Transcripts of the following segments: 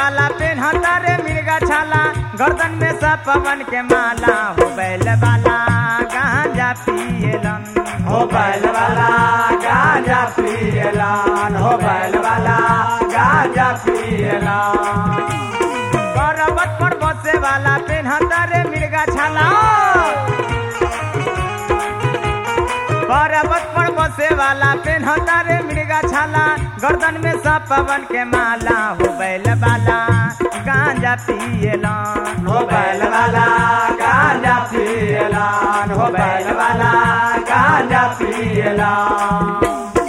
वाला पेन्हता रे मिर्गा छाला गर्दन में सब पवन के माला हो बैल वाला गांजा पियलन हो बैल वाला गांजा पियलान हो बैल वाला गांजा पियलान पर्वत पर बसे वाला पेन्हता रे मिर्गा छाला पर्वत पर बसे वाला पेन्हता रे मिर्गा छाला गर्दन में सब पवन के माला हो बैल वाला गांजा पियलन हो बैल वाला गांजा पियलान हो बैल वाला गांजा पियलान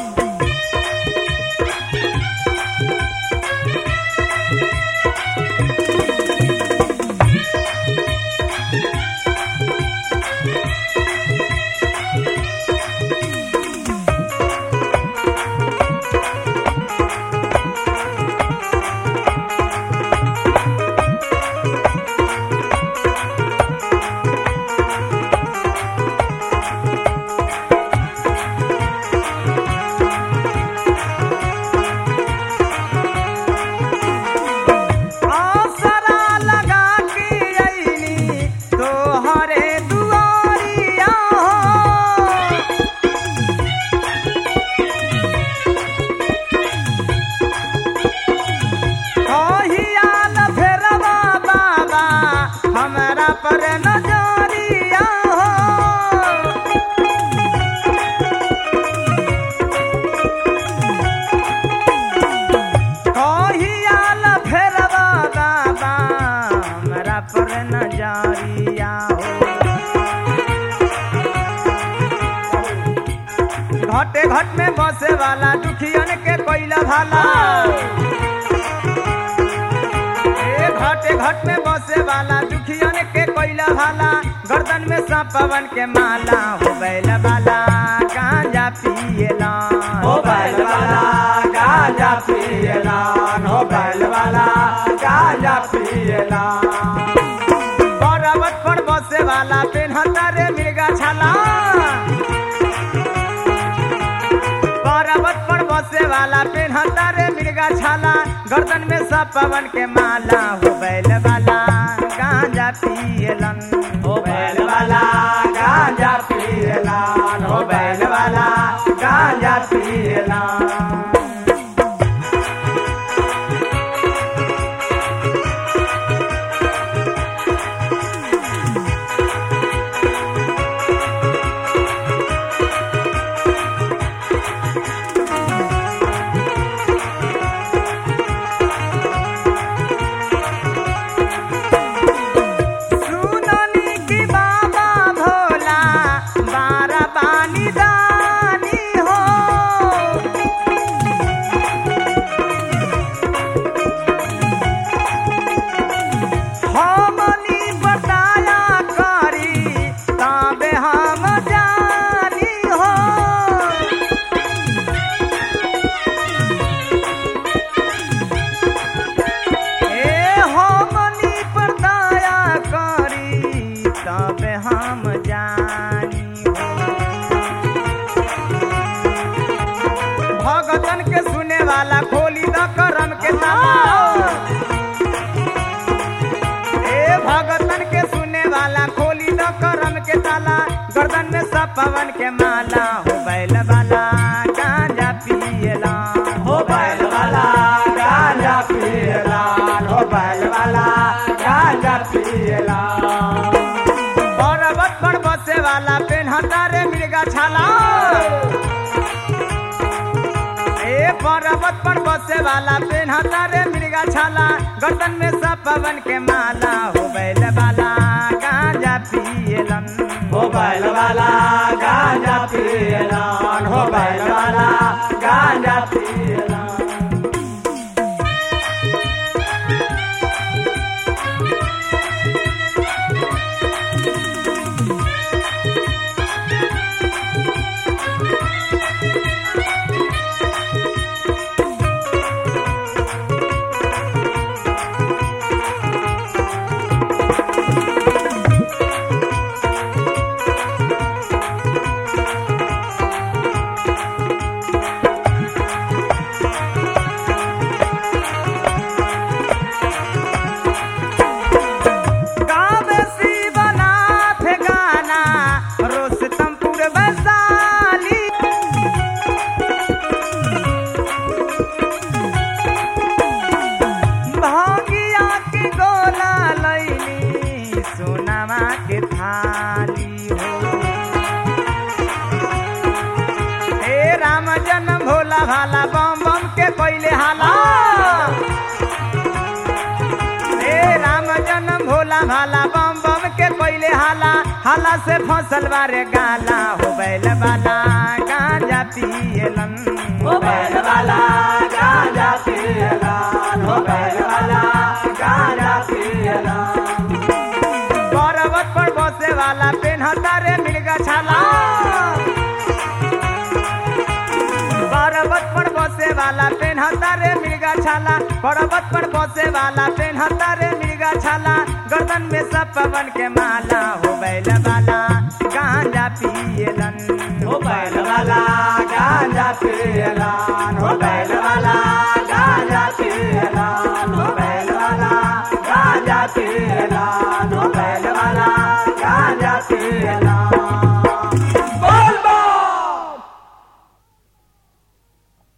आसरा लगा के अइनी तोहरे दुआरिया हो कहियाल फेरवा बाबा हमरा पर नजरिया हो कहियाल फेरवा बाबा हमरा पर नजरिया हो घटे घट में बसे वाला दुखियन के कोइला भाला ए घटे घट में बसे वाला दुखियन के कोइला भाला गर्दन में सब पवन के माला हो बैल वाला गांजा पियला हो बैल वाला गांजा पियलान हो बैल वाला गांजा पियलान पर्वत पर बसे वाला पेन्हता रे मिर्गा छाला पर्वत पर बसे वाला पेन्हता रे मिर्गा छाला गर्दन में सब पवन के माला हो बैल वाला गांजा पियलन हो बैल वाला गांजा पियलान हो बैल वाला गांजा पियलान सुननी की बाबा भोला बारा बानी दानी हो हमनी बताया करी तबे हम जानी हो ए हमनी पर दया करी तबे हम जानी हो भगतन के सुने वाला खोली द करम के ताला ए भगतन के सुने वाला खोली द करम के ताला गर्दन में सब पवन के माला हो बैल वाला गांजा पियला हो बैल वाला गांजा पियलान हो बैल वाला गांजा पियलान पर्वत पर बसे वाला पेन्हता रे मिर्गा छाला ए पर्वत पर बसे वाला पेन्हता रे मिर्गा छाला गर्दन में सब पवन के माला हो बैल वाला गांजा पियलन हो बैल वाला गांजा पियलान हो बैल वाला गांजा पियलान जन्म भोला भाला बम बम के कोइले हाला हाला से फसल बारे गाला हो बैल वाला गांजा पियलन हो बैल वाला गांजा पियलान हो बैल वाला गांजा पियलान पर्वत पर बसे वाला पेन्हता रे मिर्गा छाला पर्वत पर बसे वाला पेन्हता रे मिर्गा छाला पर्वत पर बसे वाला पेन्हता रे मिर्गा छाला गर्दन में सब पवन के माला हो बैल वाला गांजा पियलन हो बैल वाला गांजा पियलान